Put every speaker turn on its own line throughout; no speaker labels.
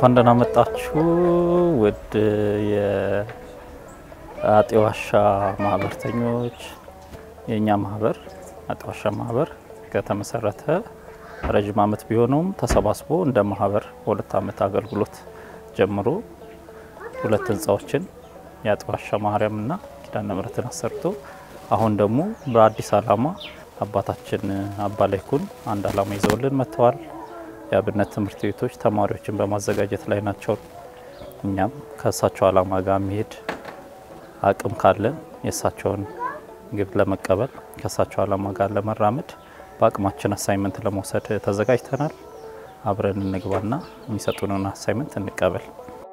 እንኳን ደህና መጣችሁ ውድ የአጤ ዋሻ ማህበርተኞች። የእኛ ማህበር አጤ ዋሻ ማህበር ከተመሰረተ ረዥም ዓመት ቢሆነውም ተሰባስቦ እንደ ማህበር በሁለት ዓመት አገልግሎት ጀምሮ ሁለት ህንፃዎችን የአጤ ዋሻ ማርያምና ኪዳነ ምሕረትን አሰርቶ አሁን ደግሞ በአዲስ ዓላማ አባታችን አባ ላይኩን አንድ ዓላማ ይዘውልን መጥተዋል። የአብነት ትምህርት ቤቶች ተማሪዎችን በማዘጋጀት ላይ ናቸው። እኛም ከእሳቸው ዓላማ ጋር የሚሄድ አቅም ካለን የእሳቸውን ግብ ለመቀበል ከእሳቸው ዓላማ ጋር ለመራመድ በአቅማችን አሳይመንት ለመውሰድ ተዘጋጅተናል። አብረን እንግባና የሚሰጡንን አሳይመንት እንቀበል።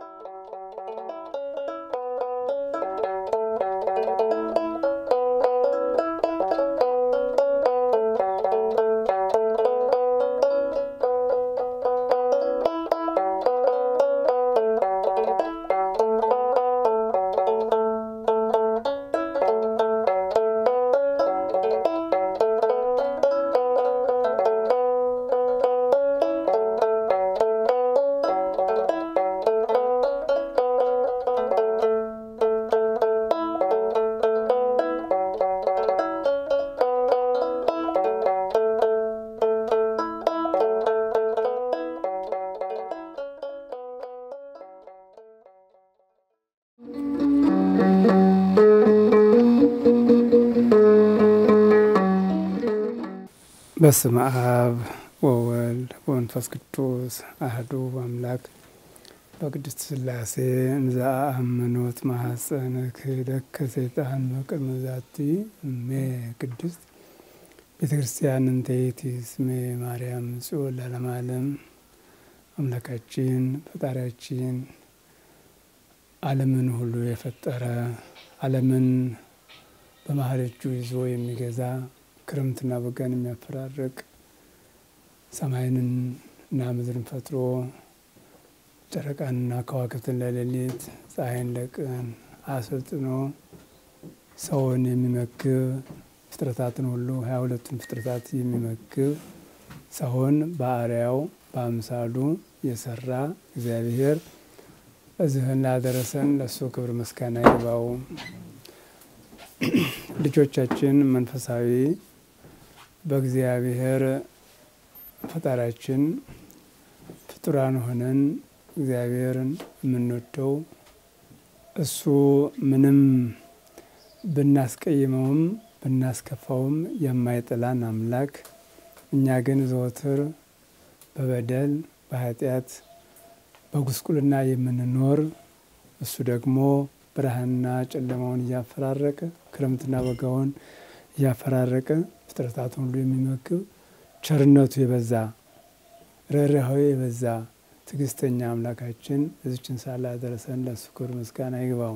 በስመ አብ ወወልድ ወመንፈስ ቅዱስ አህዱ አምላክ በቅድስት ሥላሴ እንዘ አእምኖት ማኅፀነ ክህደከ ሰይጣን በቅድመ ዛቲ እሜ ቅድስት ቤተ ክርስቲያን እንተ ይእቲ ስሜ ማርያም ጽዮን ለዓለመ ዓለም። አምላካችን ፈጣሪያችን ዓለምን ሁሉ የፈጠረ ዓለምን በመሀል እጁ ይዞ የሚገዛ ክረምትና በጋን የሚያፈራርቅ ሰማይንን እና ምድርን ፈጥሮ ጨረቃንና ከዋክብትን ለሌሊት ፀሐይን ለቀን አሰልጥኖ ሰውን የሚመግብ ፍጥረታትን ሁሉ ሀያ ሁለቱን ፍጥረታት የሚመግብ ሰውን በአርአያው በአምሳሉ የሰራ እግዚአብሔር እዚህን ላደረሰን ለእሱ ክብር ምስጋና ይግባው። ልጆቻችን መንፈሳዊ በእግዚአብሔር ፈጣሪያችን ፍጡራን ሆነን እግዚአብሔርን የምንወደው እሱ ምንም ብናስቀይመውም ብናስከፋውም የማይጥላን አምላክ፣ እኛ ግን ዘወትር በበደል በኃጢአት በጉስቁልና የምንኖር እሱ ደግሞ ብርሃንና ጨለማውን እያፈራረቀ ክረምትና በጋውን እያፈራረቀ ፍጥረታትን ሁሉ የሚመግብ ቸርነቱ የበዛ ርኅራኄው የበዛ ትዕግስተኛ አምላካችን እዚችን ሳላ ደረሰን ለእሱ ክብር ምስጋና ይግባው።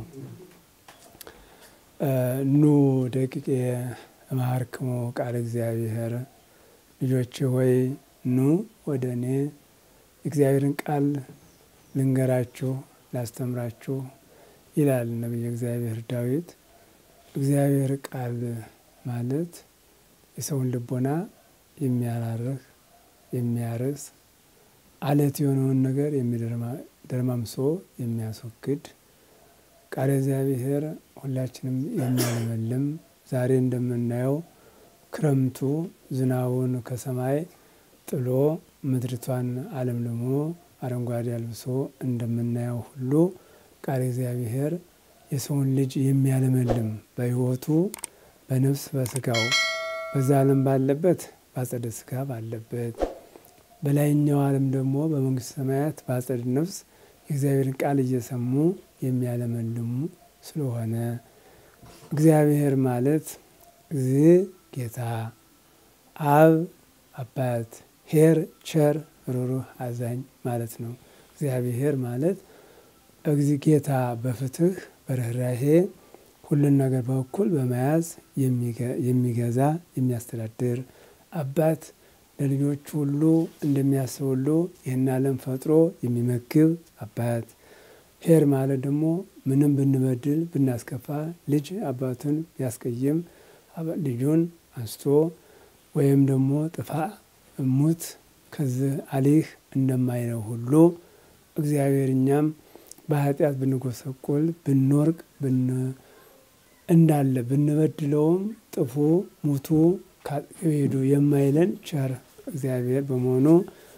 ኑ ደቂቄ እምሃርክሙ ቃለ እግዚአብሔር፣ ልጆች ሆይ ኑ ወደ እኔ እግዚአብሔርን ቃል ልንገራችሁ ላስተምራችሁ ይላል ነቢየ እግዚአብሔር ዳዊት። እግዚአብሔር ቃል ማለት የሰውን ልቦና የሚያራርህ የሚያርስ አለት የሆነውን ነገር ደርማምሶ የሚያስወግድ ቃለ እግዚአብሔር ሁላችንም የሚያለመልም ዛሬ እንደምናየው ክረምቱ ዝናቡን ከሰማይ ጥሎ ምድሪቷን አለምልሞ አረንጓዴ አልብሶ እንደምናየው ሁሉ ቃለ እግዚአብሔር የሰውን ልጅ የሚያለመልም በሕይወቱ በነፍስ በስጋው በዛ ዓለም ባለበት በአጸደ ስጋ ባለበት በላይኛው ዓለም ደግሞ በመንግስት ሰማያት በአጸደ ነፍስ የእግዚአብሔርን ቃል እየሰሙ የሚያለመልሙ ስለሆነ እግዚአብሔር ማለት እዚ ጌታ አብ አባት ሄር ቸር ሩሩህ አዛኝ ማለት ነው። እግዚአብሔር ማለት እግዚ ጌታ በፍትህ በርኅራሄ ሁሉን ነገር በእኩል በመያዝ የሚገዛ የሚያስተዳድር አባት ለልጆቹ ሁሉ እንደሚያስብ ሁሉ ይህን ዓለም ፈጥሮ የሚመግብ አባት። ሄር ማለት ደግሞ ምንም ብንበድል ብናስከፋ ልጅ አባቱን ቢያስቀይም ልጁን አንስቶ ወይም ደግሞ ጥፋ እሙት ከዚህ አሊህ እንደማይለው ሁሉ እግዚአብሔር እኛም በኃጢአት ብንጎሰቁል ብንወርቅ እንዳለ ብንበድለውም ጥፉ ሙቱ ሄዱ የማይለን ቸር እግዚአብሔር በመሆኑ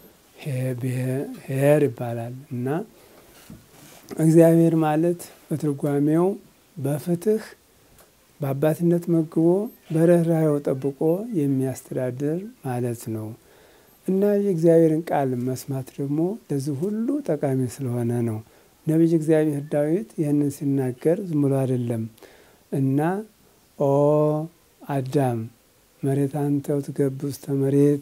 ኄር ይባላል እና እግዚአብሔር ማለት በትርጓሜው በፍትህ በአባትነት መግቦ በርኅራኄው ጠብቆ የሚያስተዳድር ማለት ነው እና የእግዚአብሔርን ቃል መስማት ደግሞ ለዚህ ሁሉ ጠቃሚ ስለሆነ ነው። ነቢይ እግዚአብሔር ዳዊት ይህንን ሲናገር ዝም ብሎ አይደለም እና ኦ አዳም መሬት አንተው ትገብ ውስተ መሬት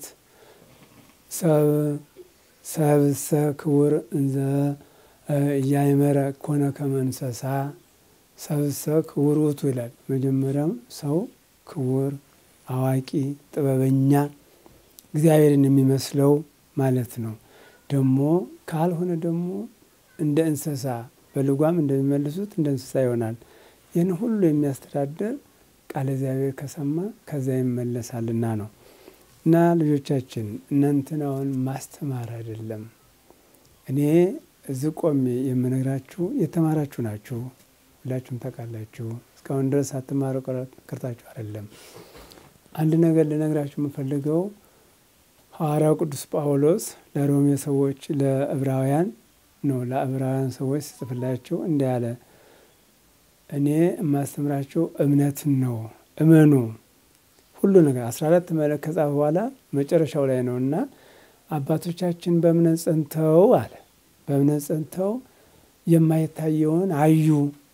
ሰብእሰ ክቡር እንዘ እያይመረ ኮነ ከመ እንስሳ ሰብእሰ ክቡር ውእቱ ይላል። መጀመሪያም ሰው ክቡር፣ አዋቂ፣ ጥበበኛ እግዚአብሔርን የሚመስለው ማለት ነው። ደግሞ ካልሆነ ደግሞ እንደ እንስሳ በልጓም እንደሚመልሱት እንደ እንስሳ ይሆናል። ይህን ሁሉ የሚያስተዳድር ቃለ እግዚአብሔር ከሰማ ከዚያ ይመለሳልና ነው። እና ልጆቻችን እናንተን አሁን ማስተማር አይደለም። እኔ እዚህ ቆሜ የምነግራችሁ የተማራችሁ ናችሁ፣ ሁላችሁም ታውቃላችሁ። እስካሁን ድረስ ሳትማሩ ቀርታችሁ አይደለም። አንድ ነገር ልነግራችሁ የምፈልገው ሐዋርያው ቅዱስ ጳውሎስ ለሮሜ ሰዎች ለዕብራውያን ነው ለዕብራውያን ሰዎች ሲጽፍላቸው እንዲህ አለ፣ እኔ የማስተምራቸው እምነትን ነው እመኑ ሁሉ ነገር አስራ አራት መለክ ከጻፈ በኋላ መጨረሻው ላይ ነው እና አባቶቻችን በእምነት ጸንተው አለ በእምነት ጸንተው የማይታየውን አዩ።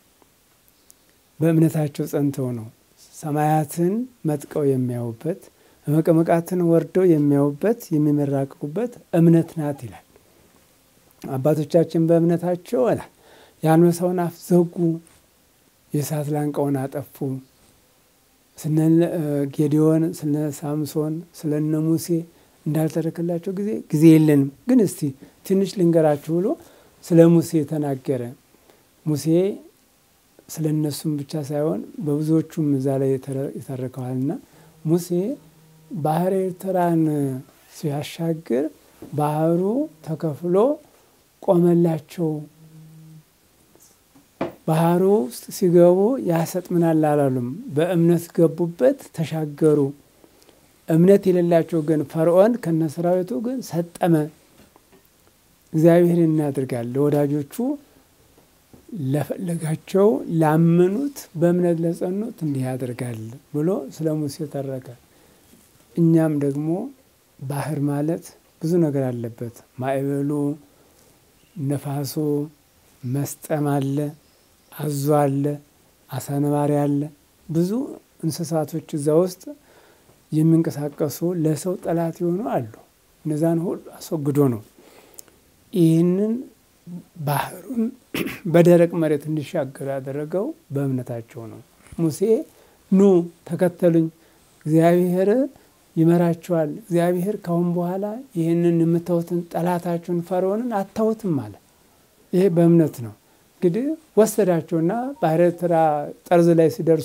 በእምነታቸው ጸንተው ነው ሰማያትን መጥቀው የሚያዩበት መቀመቃትን ወርደው የሚያዩበት የሚመራቅቁበት እምነት ናት ይላል። አባቶቻችን በእምነታቸው አላ የአንበሳውን አፍ ዘጉ፣ የእሳት ላንቃውን አጠፉ። ስለ ጌዲዮን፣ ስለ ሳምሶን፣ ስለነ ሙሴ እንዳልተረከላቸው ጊዜ ጊዜ የለንም፣ ግን እስቲ ትንሽ ልንገራችሁ ብሎ ስለ ሙሴ ተናገረ። ሙሴ ስለ እነሱም ብቻ ሳይሆን በብዙዎቹም እዛ ላይ ይተርከዋልና ሙሴ ባህረ ኤርትራን ሲያሻግር ባህሩ ተከፍሎ ቆመላቸው። ባህሩ ውስጥ ሲገቡ ያሰጥምናል አላሉም። በእምነት ገቡበት፣ ተሻገሩ። እምነት የሌላቸው ግን ፈርዖን ከነሰራዊቱ ግን ሰጠመ። እግዚአብሔር እናድርጋል ለወዳጆቹ ለፈለጋቸው ላመኑት በእምነት ለጸኑት እንዲህ ያደርጋል ብሎ ስለ ሙሴ ተረከ። እኛም ደግሞ ባህር ማለት ብዙ ነገር አለበት። ማዕበሉ፣ ነፋሱ፣ መስጠም አለ፣ አዞ አለ፣ አሳ ነባሪ አለ። ብዙ እንስሳቶች እዛ ውስጥ የሚንቀሳቀሱ ለሰው ጠላት የሆኑ አሉ። እነዛን ሁሉ አስወግዶ ነው ይህንን ባህሩን በደረቅ መሬት እንዲሻገሩ ያደረገው በእምነታቸው ነው። ሙሴ ኑ ተከተሉኝ፣ እግዚአብሔር ይመራቸዋል። እግዚአብሔር ካሁን በኋላ ይህንን የምታዩትን ጠላታችሁን ፈርዖንን አታዩትም አለ። ይሄ በእምነት ነው። እንግዲህ ወሰዳቸውና ባህረ ኤርትራ ጠርዝ ላይ ሲደርሱ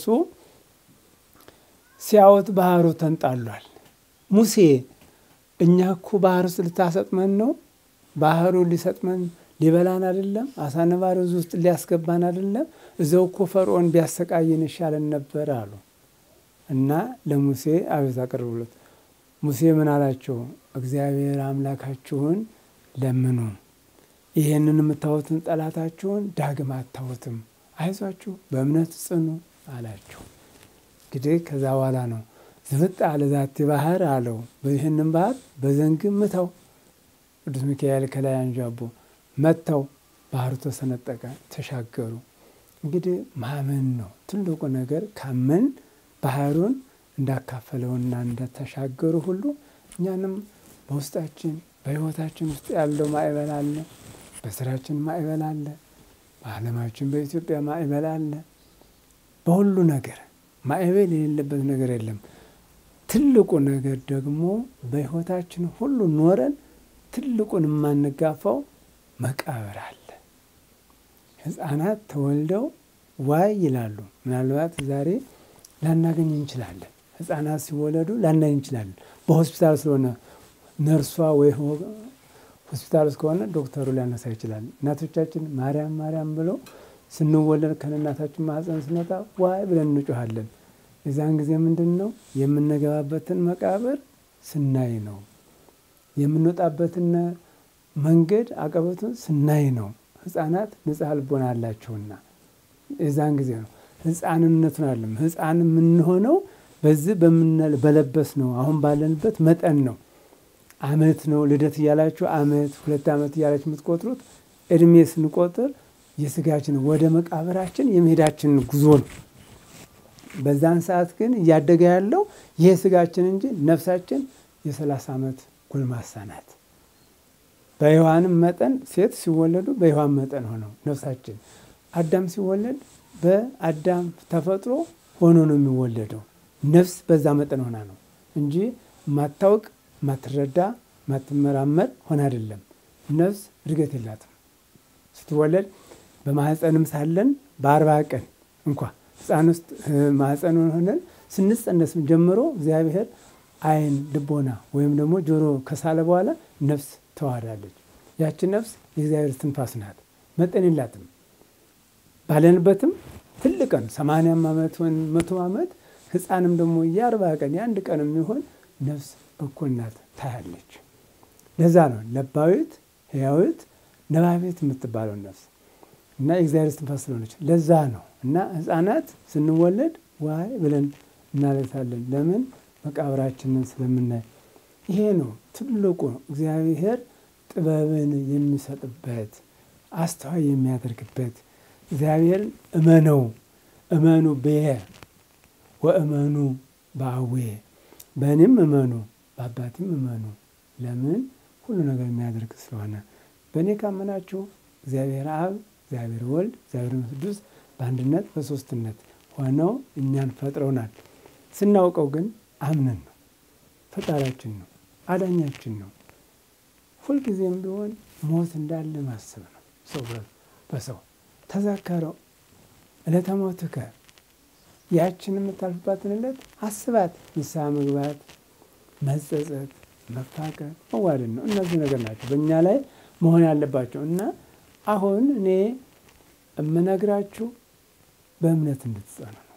ሲያዩት ባህሩ ተንጣሏል። ሙሴ እኛ እኮ ባህር ውስጥ ልታሰጥመን ነው? ባህሩ ሊሰጥመን ሊበላን አይደለም? አሳ ነባሪ ውስጥ ሊያስገባን አይደለም? እዛው እኮ ፈርዖን ቢያሰቃየን ይሻለን ነበር አሉ እና ለሙሴ አቤት አቀርብሎት ሙሴ ምን አላቸው? እግዚአብሔር አምላካችሁን ለምኑ፣ ይህንን የምታዩትን ጠላታችሁን ዳግም አታዩትም፣ አይዟችሁ፣ በእምነት ጽኑ አላቸው። እንግዲህ ከዛ በኋላ ነው ዝብጥ አለ ዛቲ ባህር አለው። ይህንን ባህር በዘንግም ምታው ቅዱስ ሚካኤል ከላይ አንዣቦ መጥተው ባህሩ ተሰነጠቀ፣ ተሻገሩ። እንግዲህ ማመን ነው ትልቁ ነገር። ካመን ባህሩን እንዳካፈለውና እንደተሻገሩ ሁሉ እኛንም በውስጣችን በሕይወታችን ውስጥ ያለው ማዕበል አለ፣ በስራችን ማዕበል አለ፣ በዓለማችን በኢትዮጵያ ማዕበል አለ። በሁሉ ነገር ማዕበል የሌለበት ነገር የለም። ትልቁ ነገር ደግሞ በሕይወታችን ሁሉ ኖረን ትልቁን የማንጋፋው መቃብር አለ። ሕፃናት ተወልደው ዋይ ይላሉ። ምናልባት ዛሬ ላናገኝ እንችላለን። ሕፃናት ሲወለዱ ላናገኝ እንችላለን። በሆስፒታል ስለሆነ ነርሷ ወይ ሆስፒታል ውስጥ ከሆነ ዶክተሩ ሊያነሳ ይችላል። እናቶቻችን ማርያም ማርያም ብለው ስንወለድ ከእናታችን ማህፀን ስንወጣ ዋይ ብለን እንጮኋለን። የዛን ጊዜ ምንድን ነው የምንገባበትን መቃብር ስናይ ነው። የምንወጣበትን መንገድ አቀበቱን ስናይ ነው። ህፃናት ንጽሐ ልቦና አላቸውና የዛን ጊዜ ነው ህፃንነቱን አለም ህፃን የምንሆነው በዚህ በለበስ ነው። አሁን ባለንበት መጠን ነው። አመት ነው ልደት እያላችሁ አመት ሁለት ዓመት እያላችሁ የምትቆጥሩት እድሜ ስንቆጥር የስጋችን ወደ መቃብራችን የመሄዳችን ጉዞ ነው። በዛን ሰዓት ግን እያደገ ያለው ይሄ ስጋችን እንጂ ነፍሳችን የሰላሳ ዓመት ጎልማሳ ናት። በሔዋንም መጠን ሴት ሲወለዱ በሔዋን መጠን ሆነው ነፍሳችን አዳም ሲወለድ በአዳም ተፈጥሮ ሆኖ ነው የሚወለደው። ነፍስ በዛ መጠን ሆና ነው እንጂ ማታውቅ ማትረዳ ማትመራመር ሆነ አይደለም። ነፍስ እድገት የላትም። ስትወለድ በማህፀንም ሳለን በአርባ ቀን እንኳ ህፃን ውስጥ ማህፀን ሆነን ስንጸነስም ጀምሮ እግዚአብሔር ዓይን ልቦና ወይም ደግሞ ጆሮ ከሳለ በኋላ ነፍስ ተዋህዳለች። ያቺ ነፍስ የእግዚአብሔር ትንፋስ ናት። መጠን የላትም። ባለንበትም ትልቅ ቀን ሰማንያም ዓመት ወይም መቶ ዓመት ህፃንም ደግሞ የአርባ ቀን የአንድ ቀን የሚሆን ነፍስ እኩል ናት ታያለች። ለዛ ነው ለባዊት ህያዊት ነባቤት የምትባለው ነፍስ እና የእግዚአብሔር ትንፋስ ስለሆነች ለዛ ነው እና ህፃናት ስንወለድ ዋይ ብለን እናለታለን። ለምን መቃብራችንን ስለምናይ። ይሄ ነው ትልቁ እግዚአብሔር ጥበብን የሚሰጥበት አስተዋይ የሚያደርግበት እግዚአብሔርን እመነው እመኑ ብየ ወእመኑ በአዌ በእኔም እመኑ በአባቴም እመኑ። ለምን ሁሉ ነገር የሚያደርግ ስለሆነ በእኔ ካመናችሁ እግዚአብሔር አብ፣ እግዚአብሔር ወልድ፣ እግዚአብሔር መንፈስ ቅዱስ በአንድነት በሶስትነት ሆነው እኛን ፈጥረውናል። ስናውቀው ግን አምነን ነው። ፈጣሪያችን ነው፣ አዳኛችን ነው። ሁልጊዜም ቢሆን ሞት እንዳለ ማሰብ ነው። ሰው በሰው ተዘከረው ዕለተ ሞትከ ያችን የምታልፍባትን ዕለት አስባት። ንስሐ መግባት፣ መጸጸት፣ መፋቀር፣ መዋደድ ነው። እነዚህ ነገር ናቸው በእኛ ላይ መሆን ያለባቸው እና አሁን እኔ የምነግራችሁ በእምነት እንድትጸኑ ነው።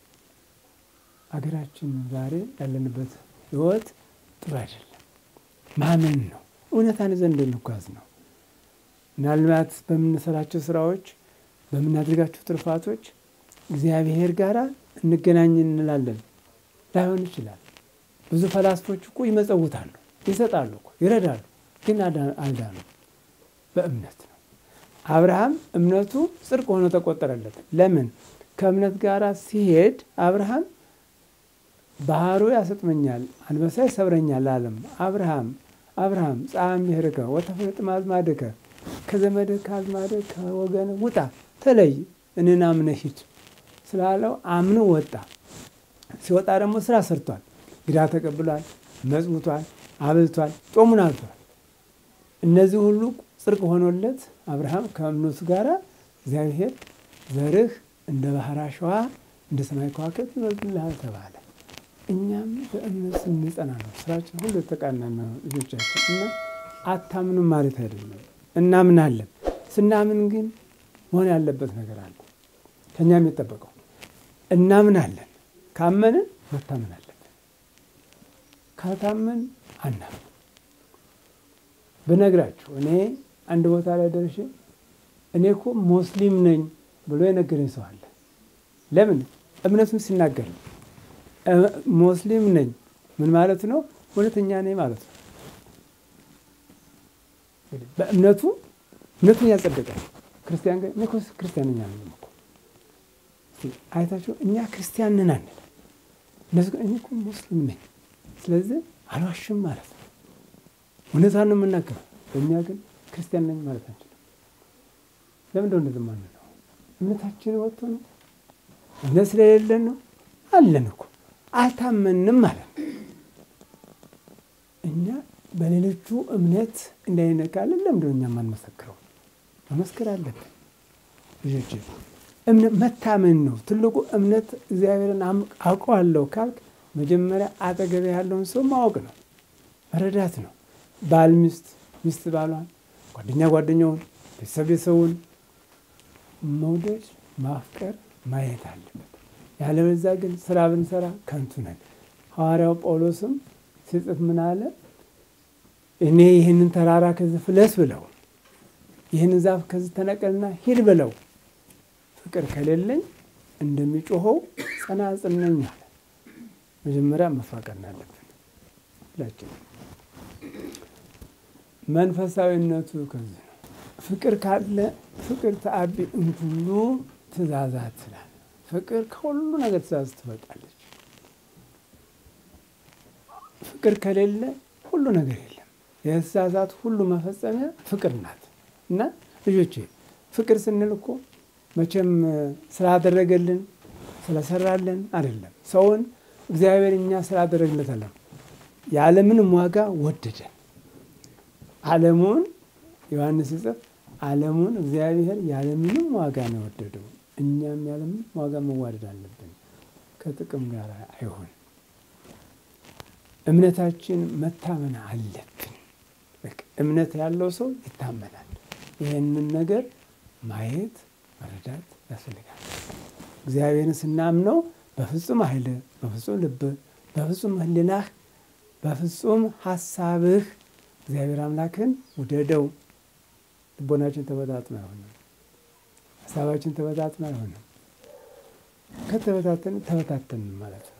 አገራችን ዛሬ ያለንበት ሕይወት ጥሩ አይደለም። ማመን ነው። እውነታን ይዘን እንድንጓዝ ነው። ምናልባት በምንሰራቸው ስራዎች፣ በምናደርጋቸው ትሩፋቶች እግዚአብሔር ጋር እንገናኝ እንላለን። ላይሆን ይችላል። ብዙ ፈላስፎች እኮ ይመጸውታሉ፣ ይሰጣሉ፣ ይረዳሉ፣ ግን አልዳኑ። በእምነት ነው። አብርሃም እምነቱ ጽድቅ ሆኖ ተቆጠረለት። ለምን? ከእምነት ጋር ሲሄድ አብርሃም ባህሩ ያሰጥመኛል፣ አንበሳ ይሰብረኛል አለም። አብርሃም አብርሃም ጻም ብሔርከ ወተፈለጥ ማዝማድከ ከዘመድህ ከአዝማድህ ከወገን ውጣ ተለይ እኔን አምነህ ሂድ ስላለው አምኖ ወጣ። ሲወጣ ደግሞ ስራ ሰርቷል። ግዳ ተቀብሏል፣ መጽውቷል፣ አብልቷል፣ ጾሙን አልቷል። እነዚህ ሁሉ ጽድቅ ሆኖለት አብርሃም ከእምነቱ ጋር እግዚአብሔር ዘርህ እንደ ባህር አሸዋ እንደ ሰማይ ከዋክብት ይበዙልሃል ተባለ። እኛም በእምነት ስንጸና ነው ስራችን ሁሉ የተቃና ነው ልጆቻችን እና አታምኑም ማለት አይደለም፣ እናምናለን። ስናምን ግን መሆን ያለበት ነገር አለ ከእኛ የሚጠበቀው እናምናለን። ካመንን መታመን አለብን። ካልታመን አናምን። ብነግራችሁ እኔ አንድ ቦታ ላይ ደርሼ እኔ እኮ ሙስሊም ነኝ ብሎ የነገረኝ ሰው አለ። ለምን እምነቱን ሲናገር ነው። ሙስሊም ነኝ ምን ማለት ነው? እውነተኛ ነኝ ማለት ነው። በእምነቱ እምነቱን ያጸደቃል። ክርስቲያን ግን እኔ እኮ ክርስቲያን ነኝ አለ እኮ አይታችሁ እኛ ክርስቲያን ነን አንል። እነሱ ግን እኔ እኮ ሙስሊም ነኝ ስለዚህ አልዋሽም ማለት ነው። እውነታን ነው የምናገረው። በእኛ ግን ክርስቲያን ነኝ ማለት አንችልም። ለምንድነው እንደዚህ ማንለው? እምነታችን ወጥቶ ነው? እምነት ስለሌለን ነው? አለን እኮ አልታመንም ማለት ነው። እኛ በሌሎቹ እምነት እንዳይነካለን ለምንድነው እኛ የማንመሰክረው? መመስከር አለብን ልጆች። እምነት መታመን ነው ትልቁ እምነት። እግዚአብሔርን አውቀዋለሁ ካልክ መጀመሪያ አጠገብ ያለውን ሰው ማወቅ ነው፣ መረዳት ነው። ባል ሚስት፣ ሚስት ባሏን፣ ጓደኛ ጓደኛውን፣ ቤተሰብ ቤተሰቡን መውደድ፣ ማፍቀር ማየት አለበት። ያለበዛ ግን ስራ ብንሰራ ከንቱ ነን። ሐዋርያው ጳውሎስም ሲጽፍ ምን አለ? እኔ ይህንን ተራራ ከዚህ ፍለስ ብለው ይህንን ዛፍ ከዚህ ተነቀልና ሂድ ብለው ፍቅር ከሌለኝ እንደሚጮኸው ጸናጽል ነኝ አለ። መጀመሪያ መፋቀር አለብን ሁላችን። መንፈሳዊነቱ ከዚህ ነው። ፍቅር ካለ ፍቅር ተአቢ እምኩሉ ትእዛዛት ትላል። ፍቅር ከሁሉ ነገር ትእዛዝ ትበልጣለች። ፍቅር ከሌለ ሁሉ ነገር የለም። የትእዛዛት ሁሉ መፈጸሚያ ፍቅር ናት እና ልጆቼ ፍቅር ስንል እኮ መቼም ስላደረገልን ስለሰራልን አይደለም። ሰውን እግዚአብሔር እኛ ስላደረግለት አለ ያለምንም ዋጋ ወደደን። ዓለሙን ዮሐንስ ሲጽፍ ዓለሙን እግዚአብሔር ያለምንም ዋጋ ነው የወደደው። እኛም ያለምንም ዋጋ መዋደድ አለብን። ከጥቅም ጋር አይሆን። እምነታችን መታመን አለብን። እምነት ያለው ሰው ይታመናል። ይህንን ነገር ማየት መረዳት ያስፈልጋል። እግዚአብሔርን ስናምነው በፍጹም ኃይል፣ በፍጹም ልብ፣ በፍጹም ሕሊናህ፣ በፍጹም ሀሳብህ እግዚአብሔር አምላክን ውደደው። ልቦናችን ተበታትኖ አይሆንም። ሀሳባችን ተበታትኖ አይሆንም። ከተበታተን ተበታተን ማለት ነው።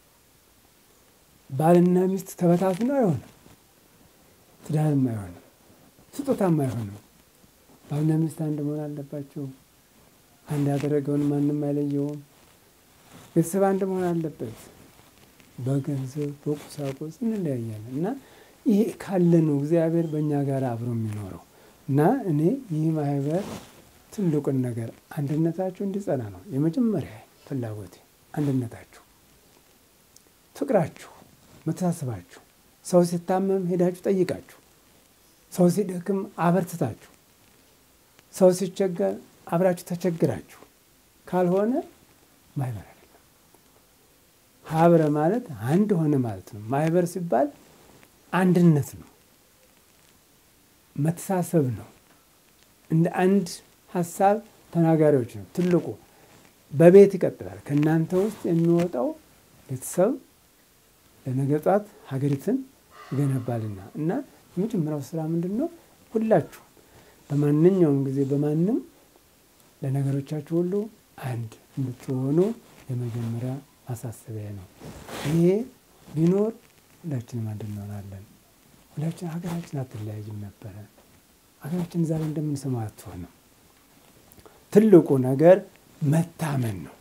ባልና ሚስት ተበታትኖ አይሆንም። ትዳርም አይሆንም። ስጦታም አይሆንም። ባልና ሚስት አንድ መሆን አለባቸው። አንድ ያደረገውን ማንም አይለየውም። ቤተሰብ አንድ መሆን አለበት። በገንዘብ በቁሳቁስ እንለያያለን እና ይሄ ካለ ነው እግዚአብሔር በእኛ ጋር አብሮ የሚኖረው እና እኔ ይህ ማህበር ትልቁን ነገር አንድነታችሁ እንዲጸና ነው የመጀመሪያ ፍላጎቴ። አንድነታችሁ፣ ፍቅራችሁ፣ መተሳሰባችሁ፣ ሰው ሲታመም ሄዳችሁ ጠይቃችሁ፣ ሰው ሲደክም አበርትታችሁ፣ ሰው ሲቸገር አብራችሁ ተቸግራችሁ ካልሆነ ማህበር አይደለም። ሀብረ ማለት አንድ ሆነ ማለት ነው። ማህበር ሲባል አንድነት ነው፣ መተሳሰብ ነው። እንደ አንድ ሀሳብ ተናጋሪዎች ነው። ትልቁ በቤት ይቀጥላል። ከእናንተ ውስጥ የሚወጣው ቤተሰብ ለነገ ጧት ሀገሪትን ይገነባልና እና የመጀመሪያው ስራ ምንድን ነው? ሁላችሁ በማንኛውም ጊዜ በማንም ለነገሮቻችሁ ሁሉ አንድ እንድትሆኑ የመጀመሪያ ማሳሰቢያ ነው። ይሄ ቢኖር ሁላችንም አንድ እንሆናለን። ሁላችን ሀገራችን አትለያይም ነበረ። ሀገራችን ዛሬ እንደምንሰማው አትሆንም። ትልቁ ነገር መታመን ነው።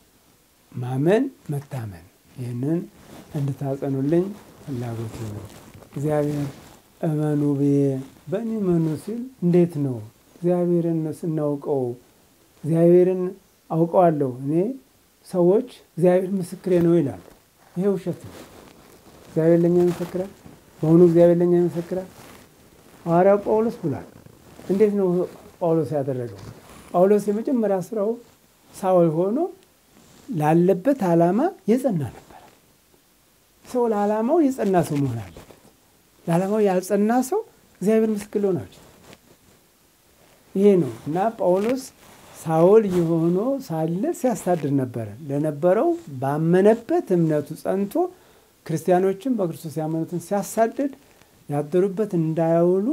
ማመን፣ መታመን። ይህንን እንድታጸኑልኝ ፍላጎት ነው። እግዚአብሔር እመኑ ብዬ በእኔ እመኑ ሲል እንዴት ነው? እግዚአብሔርን ስናውቀው እግዚአብሔርን አውቀዋለሁ እኔ ሰዎች እግዚአብሔር ምስክሬ ነው ይላሉ። ይሄ ውሸት ነው። እግዚአብሔር ለእኛ ይመሰክራል። በአሁኑ እግዚአብሔር ለእኛ ይመሰክራል። ሐዋርያው ጳውሎስ ብሏል። እንዴት ነው ጳውሎስ ያደረገው? ጳውሎስ የመጀመሪያ ስራው ሳውል ሆኖ ላለበት ዓላማ የጸና ነበረ። ሰው ለዓላማው የጸና ሰው መሆን አለበት። ለዓላማው ያልጸና ሰው እግዚአብሔር ምስክር ሊሆን አይችልም። ይሄ ነው እና ጳውሎስ ሳውል የሆኖ ሳለ ሲያሳድር ነበረ። ለነበረው ባመነበት እምነቱ ጸንቶ ክርስቲያኖችን በክርስቶስ ያመኑትን ሲያሳድድ ያደሩበት እንዳያውሉ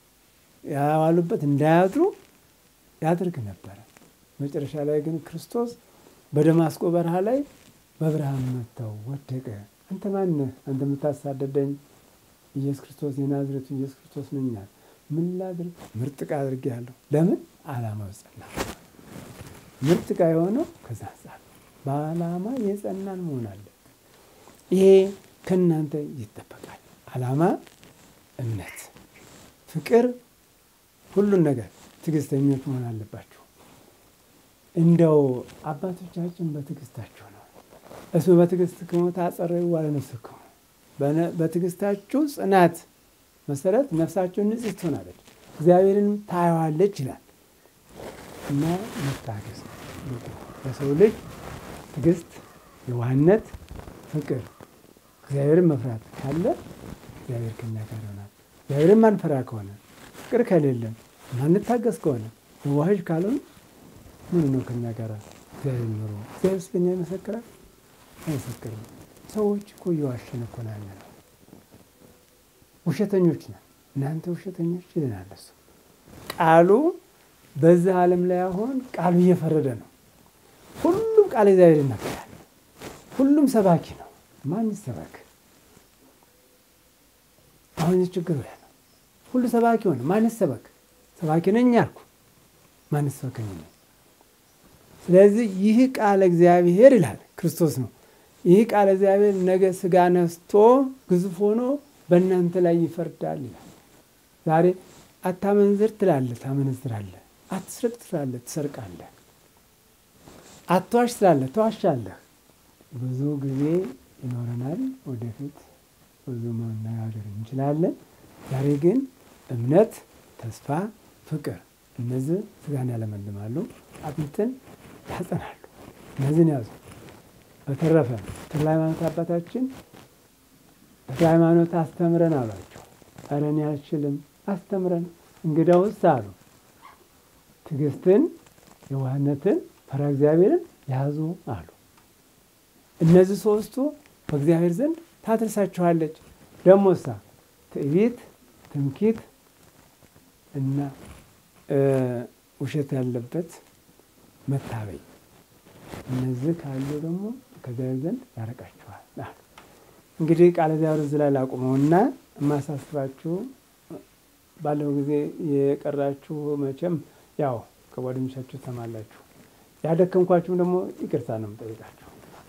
ያዋሉበት እንዳያድሩ ያደርግ ነበረ። መጨረሻ ላይ ግን ክርስቶስ በደማስቆ በረሃ ላይ በብርሃን መታው፣ ወደቀ። አንተ ማነህ? አንተ የምታሳደደኝ ኢየሱስ ክርስቶስ የናዝሬቱ ኢየሱስ ክርስቶስ ነኛል። ምን ላድርግ? ምርጥ ዕቃ አድርጌሃለሁ። ለምን? ዓላማው ጸና። ምርጥ ዕቃ የሆነው ከዛ አንጻር በዓላማ የጸናን መሆን አለ። ይሄ ከእናንተ ይጠበቃል። ዓላማ፣ እምነት፣ ፍቅር፣ ሁሉን ነገር ትዕግስተኞች መሆን አለባችሁ። እንደው አባቶቻችን በትዕግስታችሁ ነው። እስመ በትዕግስት ክሙ ታጸረዩ ዋለ ነፍስክሙ፣ በትዕግስታችሁ ጽናት መሰረት ነፍሳችሁን ንጽሕት ትሆናለች፣ እግዚአብሔርን ታየዋለች ይላል እና መታገስ ለሰው ልጅ ትዕግስት፣ የዋህነት፣ ፍቅር፣ እግዚአብሔርን መፍራት ካለ እግዚአብሔር ከኛ ጋር ይሆናል። እግዚአብሔርን ማንፈራ ከሆነ ፍቅር ከሌለን ማንታገስ ከሆነ መዋህጅ ካልሆን ምን ነው ከኛ ጋር እግዚአብሔር ኖሮ እግዚአብሔር ስለኛ ይመሰክራል? አይመሰክርም። ሰዎች እኮ እየዋሸን እኮ ነው ያለነው። ውሸተኞች ነን። እናንተ ውሸተኞች ይለናል እሱ። ቃሉ በዚህ ዓለም ላይ አሁን ቃሉ እየፈረደ ነው። ሁሉም ቃል እግዚአብሔር ይናገራል። ሁሉም ሰባኪ ነው። ማን ይሰበክ? አሁን ችግሩ ያ ነው። ሁሉ ሰባኪ ሆነ። ማን ይሰበክ? ሰባኪ ነኝ አልኩ። ማን ይሰበከኝ? ስለዚህ ይህ ቃል እግዚአብሔር ይላል ክርስቶስ ነው። ይህ ቃል እግዚአብሔር ነገ ስጋ ነስቶ ግዙፍ ሆኖ በእናንተ ላይ ይፈርዳል ይላል። ዛሬ አታመንዝር ትላለህ፣ ታመነዝራለህ። አትስረቅ ትላለህ፣ ትሰርቃለህ። አትዋሽ ትላለህ፣ ተዋሻለህ። ብዙ ጊዜ ይኖረናል። ወደፊት ብዙ መነጋገር እንችላለን። ዛሬ ግን እምነት፣ ተስፋ፣ ፍቅር እነዚህ ስጋን ያለመልማሉ፣ አጥንትን ያጸናሉ። እነዚህን ያዙ። በተረፈ ተክለ ሃይማኖት አባታችን ተክለ ሃይማኖት አስተምረን አሏቸው። ኧረ እኔ አልችልም፣ አስተምረን። እንግዳውስ አሉ ትዕግስትን፣ የዋህነትን፣ ፈሪሃ እግዚአብሔርን ያዙ አሉ። እነዚህ ሶስቱ በእግዚአብሔር ዘንድ ታደርሳችኋለች። ደሞሳ ትዕቢት፣ ትምኪት እና ውሸት ያለበት መታበይ እነዚህ ካሉ ደግሞ ከእግዚአብሔር ዘንድ ያረቃችኋል። እንግዲህ ቃለ እግዚአብሔር እዚህ ላይ ላቁመውና የማሳስባችሁ ባለው ጊዜ የቀራችሁ መቼም ያው ከጓደኞቻችሁ ትሰማላችሁ። ያደከምኳችሁም ደግሞ ይቅርታ ነው የምጠይቃችሁ።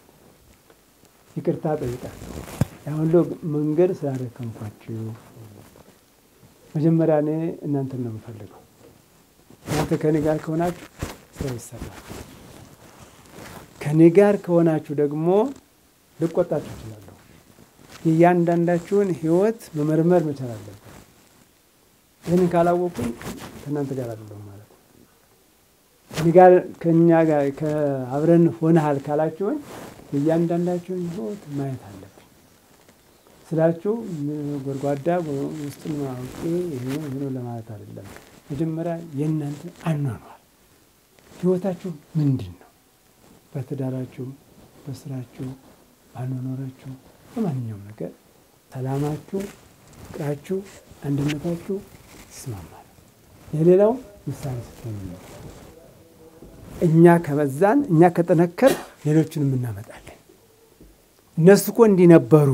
ይቅርታ ጠይቃችሁ ያሁን መንገድ ስላደከምኳችሁ መጀመሪያ እኔ እናንተን ነው የምፈልገው። እናንተ ከኔ ጋር ከሆናችሁ ስራ ይሰራል። ከኔ ጋር ከሆናችሁ ደግሞ ልቆጣችሁ እችላለሁ። የእያንዳንዳችሁን ሕይወት መመርመር መቻል አለብን። ይህንን ካላወቁኝ ከእናንተ ጋር አይደለሁም ማለት ነው። ከኔ ጋር ከእኛ ጋር ከአብረን ሆነሃል ካላችሁኝ የእያንዳንዳችሁን ሕይወት ማየት አለብን ስላችሁ ጎድጓዳ ውስጥን አውቄ ይሄ ብሎ ለማለት አይደለም። መጀመሪያ የእናንተ አኗኗር ሕይወታችሁ ምንድን ነው? በትዳራችሁ፣ በስራችሁ፣ ባኗኗራችሁ፣ በማንኛውም ነገር ሰላማችሁ፣ ፍቅራችሁ፣ አንድነታችሁ ይስማማል። የሌላው ምሳሌ ስትሆኑ ነው። እኛ ከበዛን፣ እኛ ከጠነከር ሌሎችንም እናመጣለን። እነሱ እኮ እንዲህ ነበሩ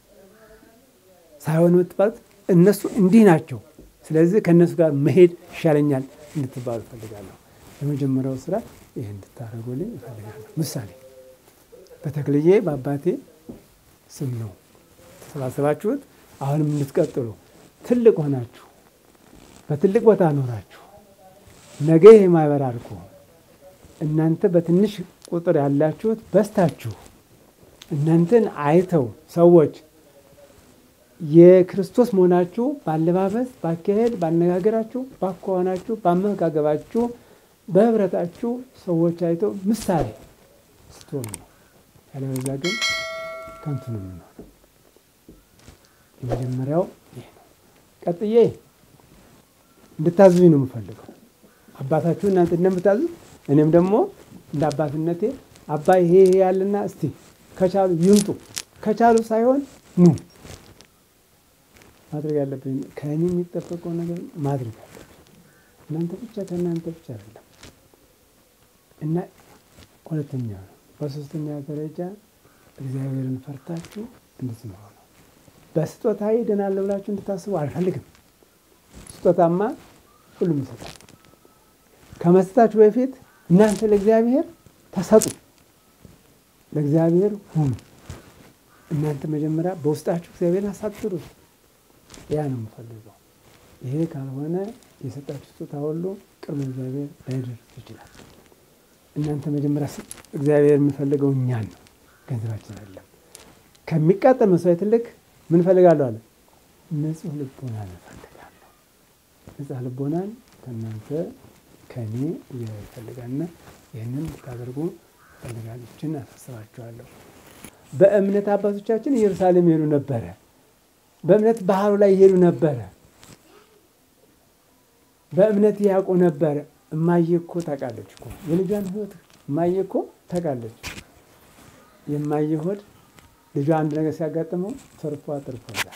ሳይሆን የምትባሉት እነሱ እንዲህ ናቸው። ስለዚህ ከእነሱ ጋር መሄድ ይሻለኛል እንድትባሉ እፈልጋለሁ። የመጀመሪያው ስራ ይህ እንድታደርጉልኝ እፈልጋለሁ። ምሳሌ በተክልዬ በአባቴ ስም ነው ተሰባሰባችሁት። አሁንም እንድትቀጥሉ ትልቅ ሆናችሁ በትልቅ ቦታ ኖራችሁ ነገ ይህ ማህበር አድርጎ እናንተ በትንሽ ቁጥር ያላችሁት በስታችሁ እናንተን አይተው ሰዎች የክርስቶስ መሆናችሁ ባለባበስ፣ ባካሄድ፣ ባነጋገራችሁ፣ ባኳኋናችሁ፣ ባመጋገባችሁ፣ በህብረታችሁ ሰዎች አይተው ምሳሌ ስትሆኑ ነው። ያለበዛ ግን ከንቱ ነው የምንሆነው። የመጀመሪያው ይህ ነው። ቀጥዬ እንድታዙኝ ነው የምፈልገው። አባታችሁ እናንተ እንደምታዙት እኔም ደግሞ እንደ አባትነቴ አባ ይሄ ይሄ ያለና እስቲ ከቻሉ ይምጡ፣ ከቻሉ ሳይሆን ኑ ማድረግ ያለብኝ ከእኔ የሚጠበቀው ነገር ማድረግ አለብኝ። እናንተ ብቻ ከእናንተ ብቻ አይደለም እና ሁለተኛ ነው። በሶስተኛ ደረጃ እግዚአብሔርን ፈርታችሁ እንድትኖሩ ነው። በስጦታ ይድናለሁ ብላችሁ እንድታስቡ አልፈልግም። ስጦታማ ሁሉም ይሰጣል። ከመስጠታችሁ በፊት እናንተ ለእግዚአብሔር ተሰጡ፣ ለእግዚአብሔር ሁኑ። እናንተ መጀመሪያ በውስጣችሁ እግዚአብሔርን አሳድሩት። ያ ነው የምፈልገው። ይሄ ካልሆነ የሰጣችሁ ስጦታ ሁሉ ቅርብ እግዚአብሔር ላይደርስ ይችላል። እናንተ መጀመሪያ እግዚአብሔር የምፈልገው እኛን ነው፣ ገንዘባችን አይደለም። ከሚቃጠል መስዋዕት ይልቅ ምን እፈልጋለሁ አለ? ንጹሕ ልቦናን እፈልጋለሁ። ንጹሕ ልቦናን ከእናንተ ከእኔ እግዚአብሔር ይፈልጋልና ይህንን ልታደርጉ ፈልጋሎችን አሳስባችኋለሁ። በእምነት አባቶቻችን ኢየሩሳሌም ይሄዱ ነበረ። በእምነት ባህሩ ላይ ይሄዱ ነበረ። በእምነት ያውቁ ነበር። እማዬ እኮ ታውቃለች እኮ የልጇን ሕይወት እማዬ እኮ ታውቃለች። የማየ ሆድ ልጇ አንድ ነገር ሲያጋጥመው ተርፏ ተርፎላል።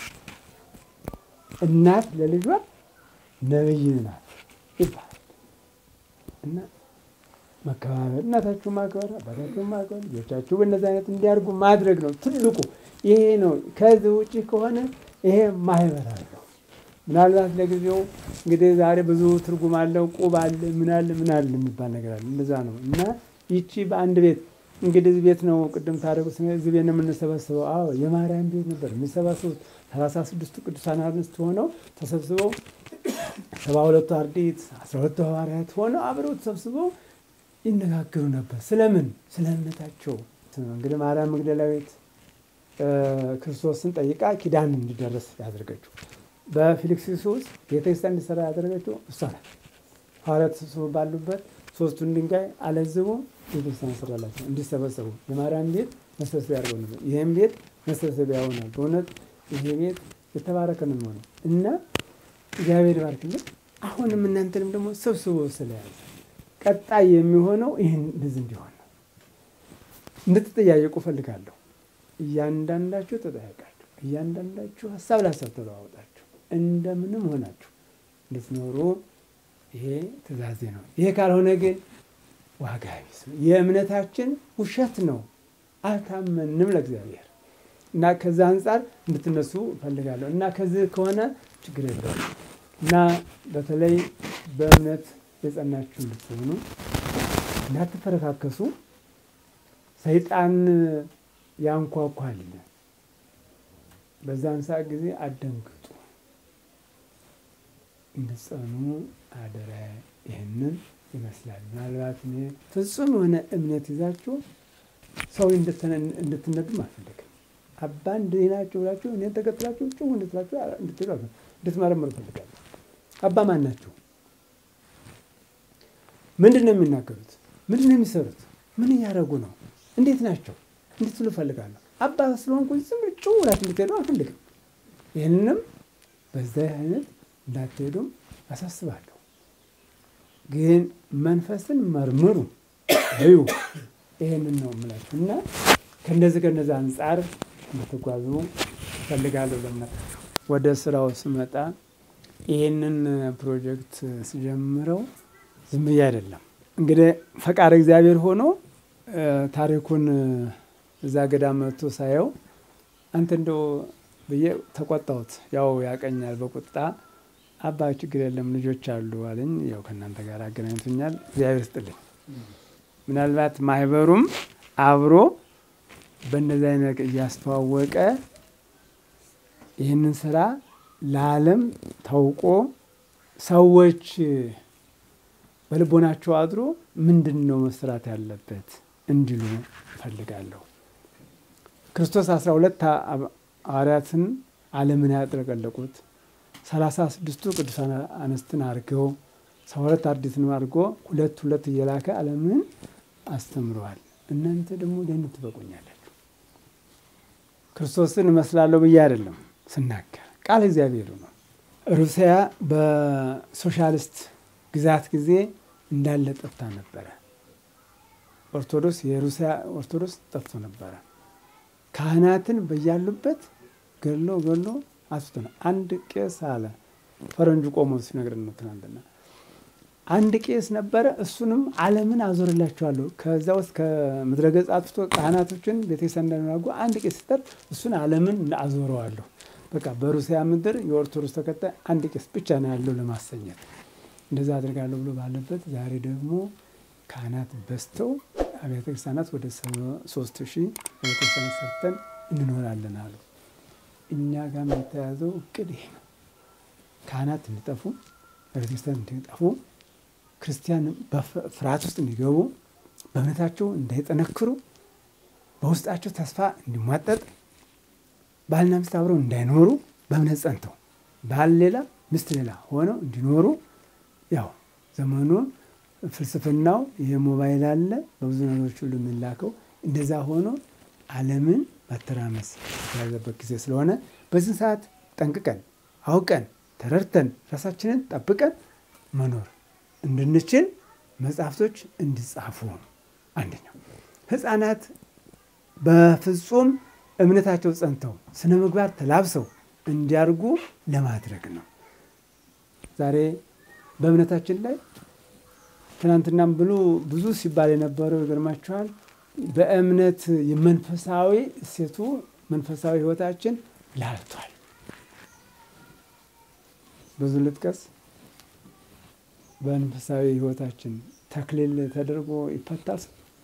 እናት ለልጇ ነብይ ናት ይባላል እና መከባበር፣ እናታችሁ ማክበር፣ አባታችሁ ማክበር፣ ልጆቻችሁ በእነዚህ አይነት እንዲያርጉ ማድረግ ነው ትልቁ። ይሄ ነው። ከዚህ ውጭ ከሆነ ይሄ ማህበር አለው። ምናልባት ለጊዜው እንግዲህ ዛሬ ብዙ ትርጉም አለው። ቁብ አለ፣ ምን አለ፣ ምን አለ የሚባል ነገር አለ። እንደዛ ነው እና ይቺ በአንድ ቤት እንግዲህ እዚህ ቤት ነው ቅድም ታደረጉ እዚህ ቤት ነው የምንሰበስበው። አዎ የማርያም ቤት ነበር የሚሰባሰቡት ሰላሳ ስድስቱ ቅዱሳን አንስት ሆነው ተሰብስበው ሰባ ሁለቱ አርድእት አስራ ሁለቱ ሐዋርያት ሆነው አብረው ተሰብስበው ይነጋገሩ ነበር። ስለምን? ስለ እምነታቸው። እንግዲህ ማርያም መግደላዊት ክርስቶስን ጠይቃ ኪዳን እንዲደረስ ያደረገችው በፊልክስዩስ ውስጥ ቤተክርስቲያን እንዲሰራ ያደረገችው እሷ ናት። ሐዋርያት ተሰብስበው ባሉበት ሶስቱን ድንጋይ አለዝቦ ቤተክርስቲያን ሰራላቸው እንዲሰበሰቡ የማርያም ቤት መሰብሰቢያ ያደርገው ነበር። ይህም ቤት መሰብሰቢያ ይሆናል። በእውነት ይሄ ቤት የተባረከ ነው የሚሆነው እና እግዚአብሔር ባርክልን። አሁንም እናንተንም ደግሞ ሰብስቦ ስለያዘ ቀጣይ የሚሆነው ይህን እንደዚህ እንዲሆን ነው። እንድትጠያየቁ እፈልጋለሁ። እያንዳንዳችሁ ተጠያቃችሁ፣ እያንዳንዳችሁ ሀሳብ ለሀሳብ ተለዋወጣችሁ እንደምንም ሆናችሁ እንድትኖሩ ይሄ ትእዛዜ ነው። ይሄ ካልሆነ ግን ዋጋ ቢስ ነው። የእምነታችን ውሸት ነው። አልታመንም ለእግዚአብሔር እና ከዛ አንጻር እንድትነሱ እፈልጋለሁ እና ከዚህ ከሆነ ችግር የለውም እና በተለይ በእምነት የጸናችሁ እንድትሆኑ እንዳትፈረካከሱ። ሰይጣን ያንኳኳል። በዛን ሰዓት ጊዜ አደንግጡ፣ እንድትጸኑ አደራ። ይህንን ይመስላል። ምናልባት እኔ ፍጹም የሆነ እምነት ይዛችሁ ሰው እንድትነዱም አልፈልግም። አባ እንዲህ ናቸው ብላችሁ እኔን ተከትላችሁ ጭው እንድትላችሁ እንድትሉ እንድትመረምሩ እፈልጋለሁ። አባ ማን ናቸው? ምንድን ነው የሚናገሩት? ምንድን ነው የሚሰሩት? ምን እያደረጉ ነው? እንዴት ናቸው? እንድትሉ እፈልጋለሁ። አባ ስለሆንኩ ዝም ጭው ብላችሁ እንድትሄዱ አልፈልግም። ይህንንም በዚህ አይነት እንዳትሄዱም አሳስባለሁ። ግን መንፈስን መርምሩ እዩ። ይህንን ነው የምላችሁ እና ከእነዚህ ከእነዚህ አንጻር እንድትጓዙ እፈልጋለሁ። ለእምነታችሁ ወደ ስራው ስመጣ ይህንን ፕሮጀክት ስጀምረው ዝም ብዬ አይደለም። እንግዲህ ፈቃድ እግዚአብሔር ሆኖ ታሪኩን እዛ ገዳም መጥቶ ሳየው አንተ እንደው ብዬ ተቆጣሁት። ያው ያቀኛል በቁጣ አባ ችግር የለም ልጆች አሉ አለኝ። ያው ከእናንተ ጋር አገናኝቶኛል። እግዚአብሔር ስጥልኝ። ምናልባት ማህበሩም አብሮ በእነዚህ አይነት እያስተዋወቀ ይህንን ስራ ለዓለም ታውቆ ሰዎች በልቦናቸው አድሮ ምንድን ነው መስራት ያለበት እንዲሉ እፈልጋለሁ። ክርስቶስ አስራ ሁለት ሐዋርያትን ዓለምን ያጥለቀለቁት ሰላሳ ስድስቱ ቅዱሳን አንስትን አድርገው ሰባ ሁለት አርድእትን አድርጎ ሁለት ሁለት እየላከ ዓለምን አስተምረዋል። እናንተ ደግሞ ለምን ትበቁኛላችሁ? ክርስቶስን እመስላለሁ ብዬ አይደለም ስናገር ቃል እግዚአብሔሩ ነው። ሩሲያ በሶሻሊስት ግዛት ጊዜ እንዳለ ጠፍታ ነበረ። ኦርቶዶክስ የሩሲያ ኦርቶዶክስ ጠፍቶ ነበረ። ካህናትን በያሉበት ገሎ ገሎ አስቶ ነው። አንድ ቄስ አለ ፈረንጁ ቆሞ ሲነግረን ነው ትናንትና። አንድ ቄስ ነበረ። እሱንም ዓለምን አዞርላቸዋለሁ ከዛ ውስጥ ከምድረ ገጽ አጥፍቶ ካህናቶችን ቤተክርስቲያን እንዳደረጉ አንድ ቄስ ሲጠር እሱን ዓለምን አዞረዋለሁ። በቃ በሩሲያ ምድር የኦርቶዶክስ ተከታይ አንድ ቄስ ብቻ ነው ያለው ለማሰኘት እንደዛ አድርጋለሁ ብሎ ባለበት ዛሬ ደግሞ ካህናት በዝተው አብያተ ክርስቲያናት ወደ ሶስት ሺህ አብያተ ክርስቲያናት ሰርተን እንኖራለን አሉ። እኛ ጋር የተያዘው እቅድ ይሄ ነው። ካህናት እንዲጠፉ፣ ቤተክርስቲያን እንዲጠፉ፣ ክርስቲያን በፍርሃት ውስጥ እንዲገቡ፣ በእምነታቸው እንዳይጠነክሩ፣ በውስጣቸው ተስፋ እንዲሟጠጥ፣ ባልና ሚስት አብረው እንዳይኖሩ በእምነት ጸንተው ባል ሌላ ሚስት ሌላ ሆነው እንዲኖሩ ያው ዘመኑ ፍልስፍናው ይሄ ሞባይል አለ በብዙ ነገሮች ሁሉ የሚላከው እንደዛ ሆኖ ዓለምን ማተራመስ የተያዘበት ጊዜ ስለሆነ በዚህ ሰዓት ጠንቅቀን አውቀን ተረድተን ራሳችንን ጠብቀን መኖር እንድንችል መጽሐፍቶች እንዲጻፉ አንደኛው ህፃናት በፍጹም እምነታቸው ጸንተው ስነ ምግባር ተላብሰው እንዲያርጉ ለማድረግ ነው። ዛሬ በእምነታችን ላይ ትናንትናም ብሉ ብዙ ሲባል የነበረው ይገርማችኋል። በእምነት የመንፈሳዊ እሴቱ መንፈሳዊ ህይወታችን ላልቷል። ብዙ ልጥቀስ። በመንፈሳዊ ህይወታችን ተክሊል ተደርጎ ይፈታል።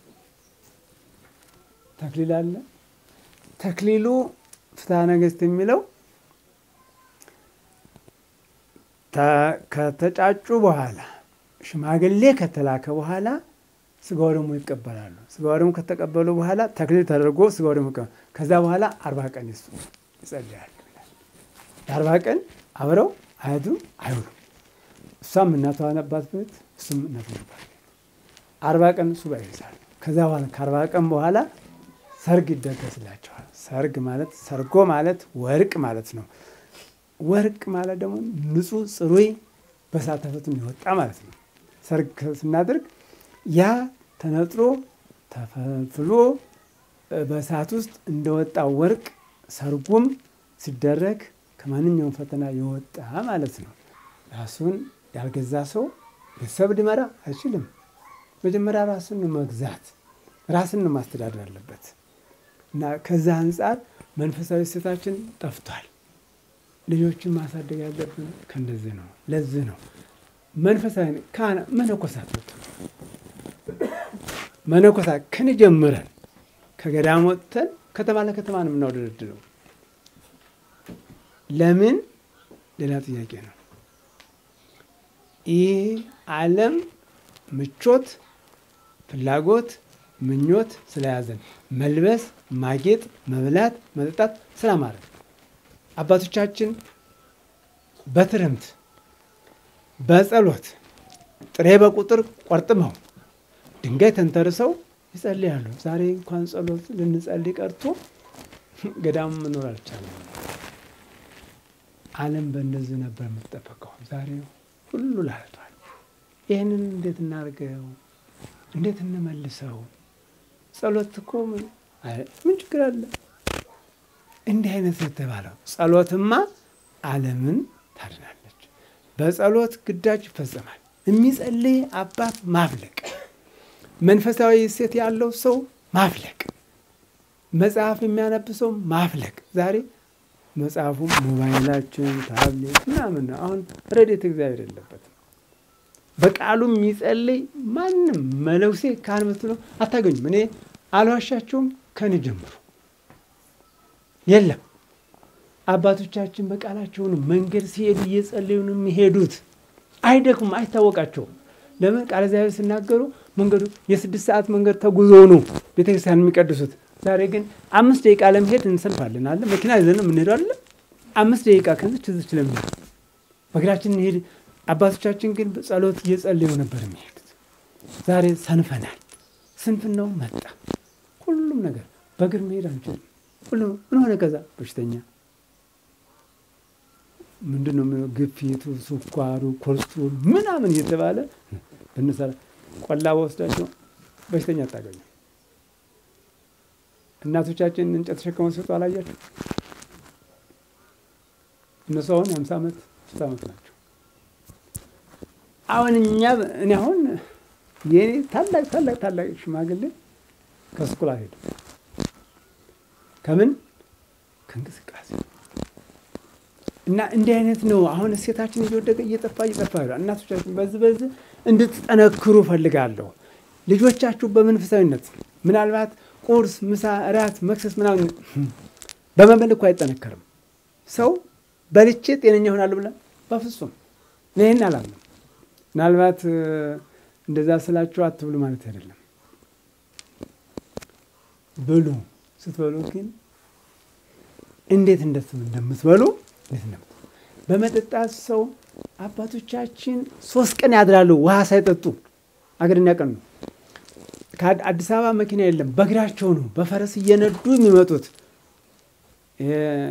ተክሊል አለ። ተክሊሉ ፍትሐ ነገሥት የሚለው ከተጫጩ በኋላ ሽማግሌ ከተላከ በኋላ ስጋው ደግሞ ይቀበላሉ። ስጋው ደግሞ ከተቀበሉ በኋላ ተክሊል ተደርጎ ስጋው ደግሞ ይቀበላሉ። ከዛ በኋላ አርባ ቀን ይሱ ይጸልያሉ ይላል። የአርባ ቀን አብረው አያድሩም አይውሉም። እሷም እናቷ ነባት ቤት እሱም እናቱ ነባት ቤት አርባ ቀን ሱባኤ ይይዛሉ። ከዛ በኋላ ከአርባ ቀን በኋላ ሰርግ ይደገስላቸዋል። ሰርግ ማለት ሰርጎ ማለት ወርቅ ማለት ነው። ወርቅ ማለት ደግሞ ንጹሕ ጽሩይ በእሳት ተፈትኖ የወጣ ማለት ነው። ሰርግ ስናደርግ ያ ተነጥሮ ተፈልፍሎ በእሳት ውስጥ እንደወጣ ወርቅ ሰርጉም ሲደረግ ከማንኛውም ፈተና የወጣ ማለት ነው። ራሱን ያልገዛ ሰው ቤተሰብ ሊመራ አይችልም። መጀመሪያ ራሱን መግዛት ራስን ማስተዳደር አለበት እና ከዛ አንጻር መንፈሳዊ እሴታችን ጠፍቷል። ልጆችን ማሳደግ ያለብን ከእንደዚህ ነው። ለዚህ ነው መንፈሳዊ ካህና መነኮሳት መነኮሳት ከን ጀምረን ከገዳም ወጥተን ከተማ ለከተማ ነው የምናወደድለው። ለምን? ሌላ ጥያቄ ነው። ይህ ዓለም ምቾት፣ ፍላጎት፣ ምኞት ስለያዘን መልበስ፣ ማጌጥ፣ መብላት፣ መጠጣት ስላማረ አባቶቻችን በትርምት በጸሎት ጥሬ በቁጥር ቆርጥመው ድንጋይ ተንተርሰው ይጸልያሉ። ዛሬ እንኳን ጸሎት ልንጸልይ ቀርቶ ገዳም መኖር አልቻለም። ዓለም በእነዚህ ነበር የምትጠበቀው። ዛሬ ሁሉ ላልቷል። ይህንን እንዴት እናድርገው? እንዴት እንመልሰው? ጸሎት እኮ ምን ችግር አለ? እንዲህ አይነት የተባለው ጸሎትማ ዓለምን ታድናለች። በጸሎት ግዳጅ ይፈጸማል። የሚጸልይ አባት ማፍለቅ፣ መንፈሳዊ እሴት ያለው ሰው ማፍለቅ፣ መጽሐፍ የሚያነብ ሰው ማፍለቅ። ዛሬ መጽሐፉ ሞባይላችን፣ ታብሌት ምናምን ነው። አሁን ረድኤተ እግዚአብሔር የለበትም። በቃሉ የሚጸልይ ማንም መለኩሴ ካህን ምትለው አታገኙም። እኔ አልዋሻቸውም ከኔ ጀምሮ የለም። አባቶቻችን በቃላቸው ነው መንገድ ሲሄዱ እየጸለዩ ነው የሚሄዱት። አይደክሙም፣ አይታወቃቸውም። ለምን ቃለ እግዚአብሔር ሲናገሩ መንገዱ የስድስት ሰዓት መንገድ ተጉዘው ነው ቤተክርስቲያን የሚቀድሱት። ዛሬ ግን አምስት ደቂቃ ለመሄድ እንሰልፋለን አለ መኪና ይዘን የምንሄደው አለ አምስት ደቂቃ ከዚች እዚች ለመሄድ በእግራችን እንሄድ። አባቶቻችን ግን ጸሎት እየጸለዩ ነበር የሚሄዱት። ዛሬ ሰንፈናል። ስንፍናው መጣ። ሁሉም ነገር በእግር መሄድ አንችልም። ሁሉም ምን ሆነ? ከዛ በሽተኛ ምንድን ነው ግፊቱ፣ ስኳሩ፣ ኮሌስትሮል ምናምን እየተባለ ብንሰራ ቆላ በወስዳቸው በሽተኛ አታገኙ። እናቶቻችን እንጨት ተሸክመው ሲወጡ አላያቸው? እነሱ አሁን የሀምሳ ዓመት ስት ዓመት ናቸው። አሁን እኛ እኔ አሁን የኔ ታላቅ ታላቅ ታላቅ ሽማግሌ ከስኩል አልሄድም። ከምን ከእንቅስቃሴ እና እንዲህ አይነት ነው። አሁን እሴታችን እየወደቀ እየጠፋ እየጠፋ ይላል። እናቶቻችን በዚህ በዚህ እንድትጠነክሩ ፈልጋለሁ። ልጆቻችሁ በመንፈሳዊነት ምናልባት ቁርስ፣ ምሳ፣ እራት፣ መክሰስ ምናምን በመብል እኮ አይጠነከርም። ሰው በልቼ ጤነኛ ይሆናሉ ብለን በፍጹም ይህን አላምንም። ምናልባት እንደዛ ስላችሁ አትብሉ ማለት አይደለም። ብሉ። ስትበሉ ግን እንዴት እንደምትበሉ እንዴት እንደምትበሉ በመጠጣት ሰው አባቶቻችን ሶስት ቀን ያድራሉ ውሃ ሳይጠጡ አገርን ያቀኑ። ከአዲስ አበባ መኪና የለም፣ በእግራቸው ነው በፈረስ እየነዱ የሚመጡት።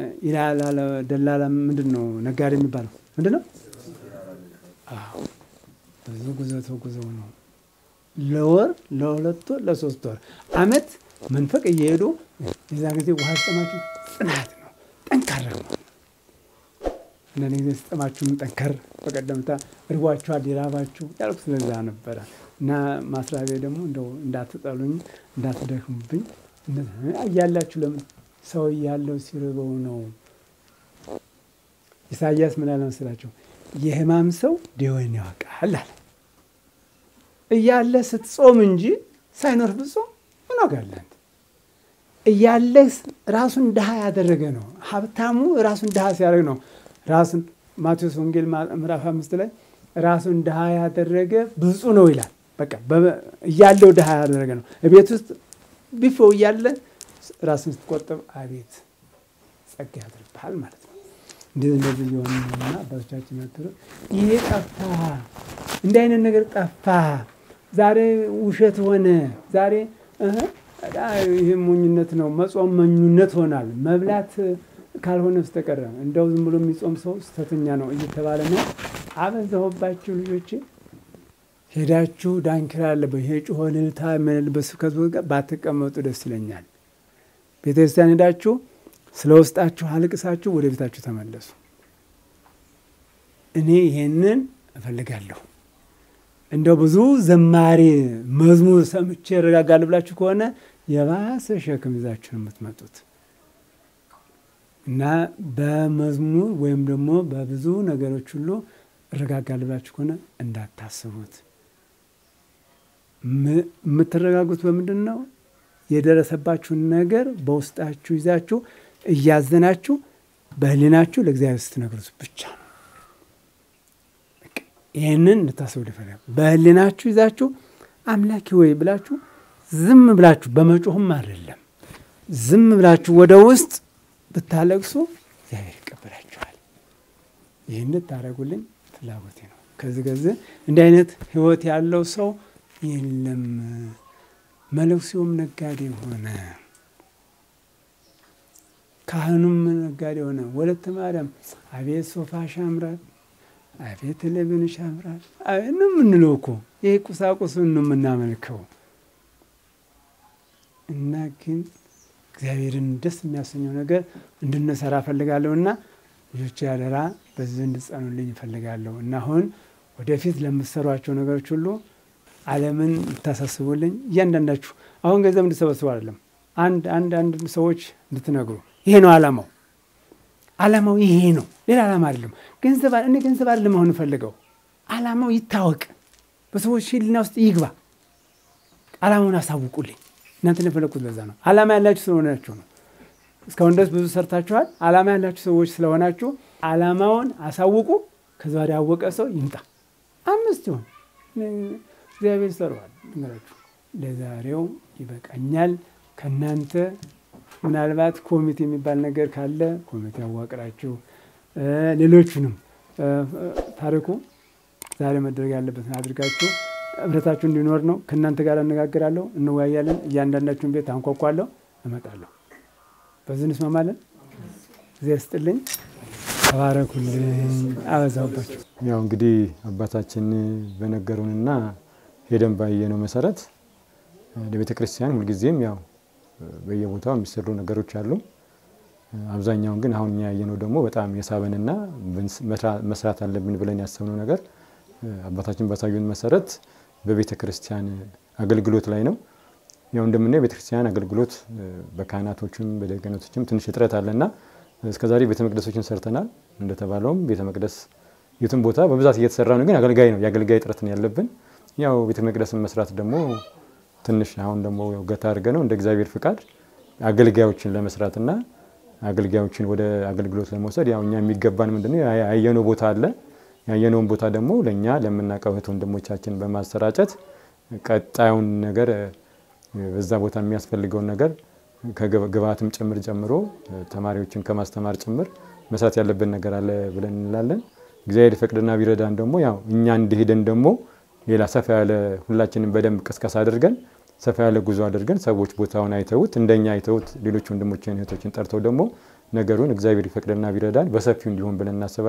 ይላል ደላላ ምንድን ነው ነጋዴ የሚባለው ምንድን ነው? ብዙ ጉዞ ተጉዘው ነው ለወር ለሁለት ወር ለሶስት ወር አመት መንፈቅ እየሄዱ የዛ ጊዜ ውሃ ስጠማችሁ ጽናት ነው፣ ጠንካራ ነው። አንዳንድ ጊዜ ስጠማችሁም ጠንከር በቀደምታ እርቧችኋል ሊራባችሁ ያልኩ ስለዛ ነበረ እና ማስራቤ ደግሞ እንደው እንዳትጠሉኝ እንዳትደክሙብኝ እያላችሁ ለምን ሰው እያለው ሲርበው ነው። ኢሳያስ ምን አለ መሰላቸው? የሕማም ሰው ደዌን ያውቃል አለ። እያለ ስትጾም እንጂ ሳይኖር ብጾም ምን ዋጋለህ? እያለህ ራሱን ድሃ ያደረገ ነው። ሀብታሙ ራሱን ድሃ ሲያደርግ ነው። ራሱን ማቴዎስ ወንጌል ምዕራፍ አምስት ላይ ራሱን ድሃ ያደረገ ብፁዕ ነው ይላል። በቃ እያለው ድሃ ያደረገ ነው። ቤት ውስጥ ቢፎው እያለ ራስን ስትቆጥብ አቤት ጸጋ ያድርብሃል ማለት ነው። እንደዚህ እንደዚህ እየሆኑ ነውና አባቶቻችን መክሩ ይሄ ጠፋ፣ እንዲህ አይነት ነገር ጠፋ። ዛሬ ውሸት ሆነ። ዛሬ ይህ ሞኝነት ነው፣ መጾም መኙነት ሆናል። መብላት ካልሆነ በስተቀረ እንደው ዝም ብሎ የሚጾም ሰው ስተተኛ ነው እየተባለ ነው። አበዛሁባችሁ ልጆቼ። ሄዳችሁ ዳንኪራ ያለበት ይሄ ጩኸ እልልታ የምንልበት ስብከት ጋር ባትቀመጡ ደስ ይለኛል። ቤተክርስቲያን ሄዳችሁ ስለ ውስጣችሁ አልቅሳችሁ ወደ ቤታችሁ ተመለሱ። እኔ ይሄንን እፈልጋለሁ። እንደው ብዙ ዘማሪ መዝሙር ሰምቼ እረጋጋለሁ ብላችሁ ከሆነ የባሰ ሸክም ይዛችሁ ነው የምትመጡት እና በመዝሙር ወይም ደግሞ በብዙ ነገሮች ሁሉ እረጋጋለሁ ብላችሁ ከሆነ እንዳታስቡት። የምትረጋጉት በምንድን ነው? የደረሰባችሁን ነገር በውስጣችሁ ይዛችሁ እያዘናችሁ በህሊናችሁ ለእግዚአብሔር ስትነግሩት ብቻ ነው። ይህንን እንድታስቡ ይፈልጋል። በህሊናችሁ ይዛችሁ አምላኪ ወይ ብላችሁ ዝም ብላችሁ በመጮህም አይደለም፣ ዝም ብላችሁ ወደ ውስጥ ብታለቅሱ እግዚአብሔር ይቀበላችኋል። ይህን እንድታደርጉልኝ ፍላጎቴ ነው። ከዚህ ከዚህ እንዲህ አይነት ህይወት ያለው ሰው የለም። መለኩሴውም ነጋዴ ሆነ፣ ካህኑም ነጋዴ ሆነ። ወለተ ማርያም አቤት ሶፋሽ ያምራል፣ አቤት ልብንሽ ያምራል ነው የምንለው እኮ ይህ ቁሳቁስን ነው የምናመልከው። እና ግን እግዚአብሔርን ደስ የሚያሰኘው ነገር እንድንሰራ እፈልጋለሁ እና ልጆች ያደራ በዚህ እንድጸኑልኝ እፈልጋለሁ እና አሁን ወደፊት ለምትሰሯቸው ነገሮች ሁሉ ዓለምን እንድታሳስቡልኝ እያንዳንዳችሁ አሁን ገንዘብ እንድሰበስቡ አይደለም፣ አንድ አንድ አንድ ሰዎች እንድትነግሩ ይሄ ነው ዓላማው። ዓላማው ይሄ ነው፣ ሌላ ዓላማ አይደለም። ገንዘብ እኔ ገንዘብ አይደለም አሁን እፈልገው፣ ዓላማው ይታወቅ፣ በሰዎች ሕሊና ውስጥ ይግባ። ዓላማውን አሳውቁልኝ። እናንተ የፈለግኩት ለዛ ነው። ዓላማ ያላችሁ ስለሆናችሁ ነው። እስካሁን ድረስ ብዙ ሰርታችኋል። ዓላማ ያላችሁ ሰዎች ስለሆናችሁ ዓላማውን አሳውቁ። ከዛ ወዲያ ያወቀ ሰው ይምጣ። አምስት ይሆን እግዚአብሔር ይሰራዋል። ነገራችሁ ለዛሬው ይበቃኛል። ከእናንተ ምናልባት ኮሚቴ የሚባል ነገር ካለ ኮሚቴ አዋቅራችሁ ሌሎቹንም ታሪኩ ዛሬ መደረግ ያለበትን አድርጋችሁ ህብረታችሁ እንዲኖር ነው። ከእናንተ ጋር አነጋግራለሁ፣ እንወያያለን። እያንዳንዳችሁን ቤት አንኳኳለሁ፣ እመጣለሁ። በዚህ እንስማማለን። እዚያ ስጥልኝ፣ ተባረኩልኝ፣ አበዛሁባችሁ።
ያው እንግዲህ አባታችን በነገሩንና ሄደን ባየነው መሰረት ለቤተ ክርስቲያን ሁልጊዜም ያው በየቦታው የሚሰሩ ነገሮች አሉ። አብዛኛውን ግን አሁን እኛ ያየነው ደግሞ በጣም የሳበንና መስራት አለብን ብለን ያሰብነው ነገር አባታችን ባሳዩን መሰረት በቤተ ክርስቲያን አገልግሎት ላይ ነው። ያው እንደምናየው ቤተ ክርስቲያን አገልግሎት በካህናቶችም በደቀኖቶችም ትንሽ እጥረት አለና እስከዛሬ ቤተ መቅደሶችን ሰርተናል። እንደተባለውም ቤተ መቅደስ የትም ቦታ በብዛት እየተሰራ ነው፣ ግን አገልጋይ ነው የአገልጋይ እጥረት ነው ያለብን። ያው ቤተ መቅደስን መስራት ደግሞ ትንሽ አሁን ደግሞ ገታ አድርገ ነው እንደ እግዚአብሔር ፍቃድ አገልጋዮችን ለመስራትና አገልጋዮችን ወደ አገልግሎት ለመውሰድ ያው እኛ የሚገባን ምንድነው ያየነው ቦታ አለ። ያየነውን ቦታ ደግሞ ለእኛ ለምናውቀው እህት ወንድሞቻችን በማሰራጨት ቀጣዩን ነገር በዛ ቦታ የሚያስፈልገውን ነገር ከግብአትም ጭምር ጨምሮ ተማሪዎችን ከማስተማር ጭምር መስራት ያለብን ነገር አለ ብለን እንላለን። እግዚአብሔር ፈቅድና ቢረዳን ደግሞ ያው እኛ እንደሄደን ደግሞ ሌላ ሰፋ ያለ ሁላችንም በደንብ ቅስቀሳ አድርገን ሰፋ ያለ ጉዞ አድርገን ሰዎች ቦታውን አይተውት እንደኛ አይተውት ሌሎች ወንድሞችን እህቶችን ጠርተው ደግሞ ነገሩን እግዚአብሔር ይፈቅድና ቢረዳን በሰፊው እንዲሆን ብለን እናስባለን።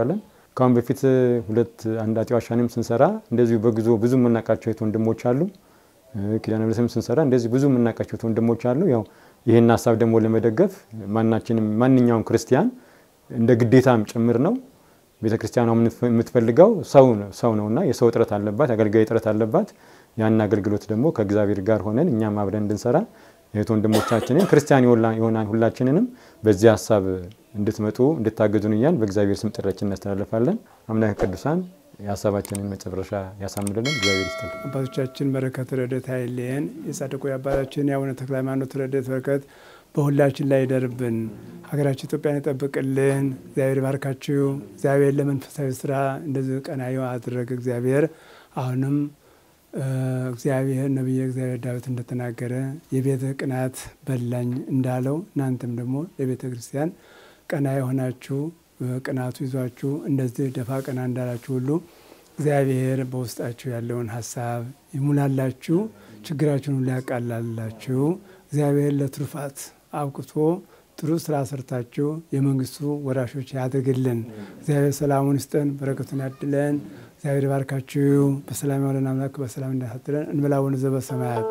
ከአሁን በፊት ሁለት አንድ አጤ ዋሻንም ስንሰራ እንደዚሁ በጉዞ ብዙ የምናውቃቸው የት ወንድሞች አሉ። ኪዳነ ምሕረትም ስንሰራ እንደዚህ ብዙ የምናውቃቸው የት ወንድሞች አሉ። ያው ይህን ሀሳብ ደግሞ ለመደገፍ ማናችንም ማንኛውም ክርስቲያን እንደ ግዴታም ጭምር ነው። ቤተ ክርስቲያኗ የምትፈልገው ሰው ነውና የሰው እጥረት አለባት፣ አገልጋይ እጥረት አለባት። ያን አገልግሎት ደግሞ ከእግዚአብሔር ጋር ሆነን እኛም አብረን እንድንሰራ እህት ወንድሞቻችንን ክርስቲያን የሆናን ሁላችንንም በዚህ ሀሳብ እንድትመጡ እንድታገዙን እያል በእግዚአብሔር ስም ጥሪያችን እናስተላልፋለን። አምላከ ቅዱሳን የሀሳባችንን መጨረሻ ያሳምርልን። እግዚአብሔር ይስጥልን።
አባቶቻችን በረከት ረድኤት አይለየን። የጻድቁ የአባታችን የአቡነ ተክለ ሃይማኖት ረድኤት በረከት በሁላችን ላይ ይደርብን። ሀገራችን ኢትዮጵያን ይጠብቅልን። እግዚአብሔር ይባርካችሁ። እግዚአብሔር ለመንፈሳዊ ስራ እንደዚህ ቀናዩ አድረገ እግዚአብሔር አሁንም እግዚአብሔር ነቢየ እግዚአብሔር ዳዊት እንደተናገረ የቤተ ቅናት በላኝ እንዳለው እናንተም ደግሞ ለቤተ ክርስቲያን ቀና የሆናችሁ ቅናቱ ይዟችሁ እንደዚህ ደፋ ቀና እንዳላችሁ ሁሉ እግዚአብሔር በውስጣችሁ ያለውን ሀሳብ ይሙላላችሁ፣ ችግራችሁን ሁሉ ያቃላላችሁ። እግዚአብሔር ለትሩፋት አብቅቶ ጥሩ ስራ ሰርታችሁ የመንግስቱ ወራሾች ያድርግልን። እግዚአብሔር ሰላሙን ይስጠን፣ በረከቱን ያድለን። እግዚአብሔር ባርካችሁ። በሰላም ያውለን አምላክ በሰላም እንዳሳድረን እንበላውን ዘበሰማያት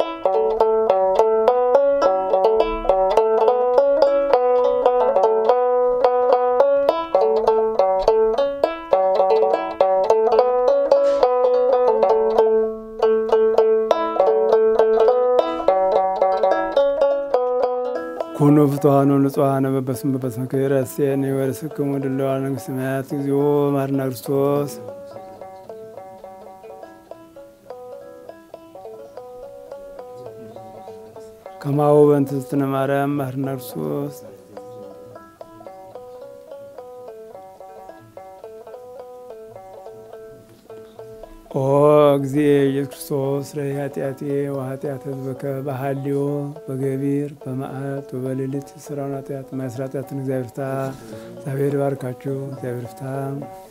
ኩኑ ፍቱሐነ ንጹሐነ በበስመ በበስመ ክብረ እሴኒ ወርስክሙ ድለዋነ መንግሥተ ሰማያት እግዚኦ መሐረነ ክርስቶስ ከማሁ በእንተ እግዝእትነ ማርያም መሐረነ ክርስቶስ ኦ እግዚእ ኢየሱስ ክርስቶስ ስረይ ኃጢአቴ ወኃጢአተ ሕዝበከ በሐልዮ በገቢር በመዓልት ወበሌሊት ስራውን ኃጢአት ማይስራ ኃጢአትን እግዚአብሔር ፍታ። እግዚአብሔር ባርካችሁ። እግዚአብሔር ፍታ።